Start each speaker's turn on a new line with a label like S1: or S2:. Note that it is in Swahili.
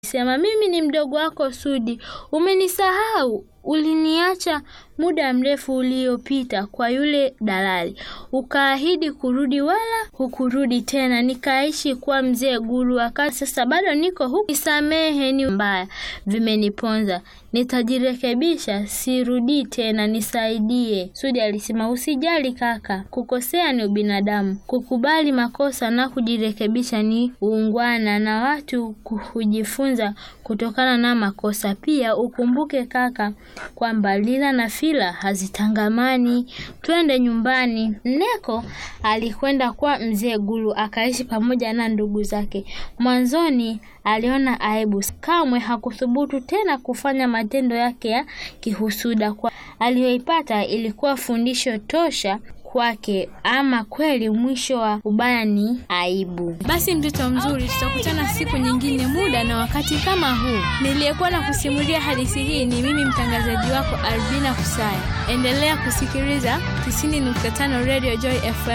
S1: Sema mimi ni mdogo wako Sudi, umenisahau. Uliniacha muda mrefu uliopita kwa yule dalali, ukaahidi kurudi, wala hukurudi tena. Nikaishi kwa mzee Gulu, wakati sasa bado niko huku. Nisamehe, ni mbaya vimeniponza, nitajirekebisha, sirudii tena, nisaidie. Sudi alisema, usijali kaka, kukosea ni ubinadamu, kukubali makosa na kujirekebisha ni uungwana, na watu hujifunza kutokana na makosa. Pia ukumbuke kaka kwamba Lila na Fila hazitangamani. Twende nyumbani. Neko alikwenda kwa mzee Gulu akaishi pamoja na ndugu zake. Mwanzoni aliona aibu, kamwe hakuthubutu tena kufanya matendo yake ya kihusuda. Kwa aliyoipata ilikuwa fundisho tosha kwake. Ama kweli mwisho wa ubaya ni aibu.
S2: Basi mtoto mzuri, tutakutana siku nyingine, muda na wakati kama huu. Niliyekuwa na kusimulia hadithi hii ni mimi mtangazaji wako Albina Kusaya. Endelea kusikiliza 90.5 Radio Joy FM.